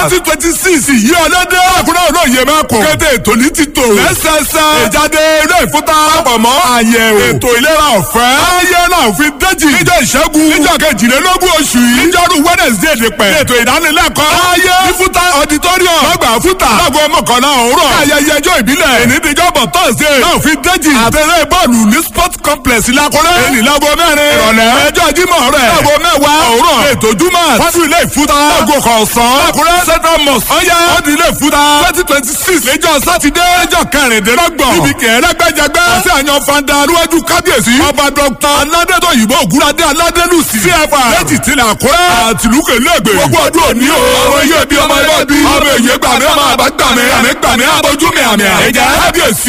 twenty twenty six yìí ọlọ́dẹ àkúrẹ́ olóye mẹ́kọ̀ọ́ kété ètò ní ti tò lẹ́sẹsẹ ìjáde ilé ìfúta àpamọ́ àyẹ̀wò ètò ìlera ọ̀fẹ́ ayé náà fi déjì níjọ́ ìṣẹ́gun níjọ́ kejìlélógún oṣù yìí níjọ́rú wednesday nípẹ́ ètò ìdánilẹ́kọ̀ọ́ ayé ìfúta auditorium lọ́gbà fúta lágbo mọ́kànlá òwúrọ̀ ayẹyẹ ẹjọ́ ìbílẹ̀ ènìdíjọ́bọ̀ thursday náà fi déjì àtẹ̀lé bọ́ọ̀lù ní sport complex lakọ́lẹ́ ènì lágbo mẹ́rin ìrọ̀lẹ́ ẹjọ́ jímọ̀ rẹ̀ lágbo mẹ́wàá òwúrọ̀ ètò júmọ̀ wájú ilé ìfúta lágbo kọ̀ọ̀sán lakọ́lẹ́ central mosque ọ̀yá ọ̀dì ilé ìfúta twenty twenty six lẹ́jọ́ sátidé ẹjọ́ kẹrìndínlọ́gbọ̀n níbi kẹrẹ́gbẹ́jẹgbẹ́ àti àyàn fanda níwájú kábíyèsí ọba dr aládẹ́tọ̀ yìí ògúnadé aládẹ́lùsì cfa lẹ́jì tilẹ̀ àkúrẹ́ àtìlúkè lẹ́gbẹ̀ẹ́ gbogbo ọdún òní o ọmọ iye bí ọmọ ẹgbẹ́ bí ọmọ èyí gbàmí ọmọ àbá gbàmí àmì gbàmí àbójú mi àmì àìjẹ́ kábíyèsí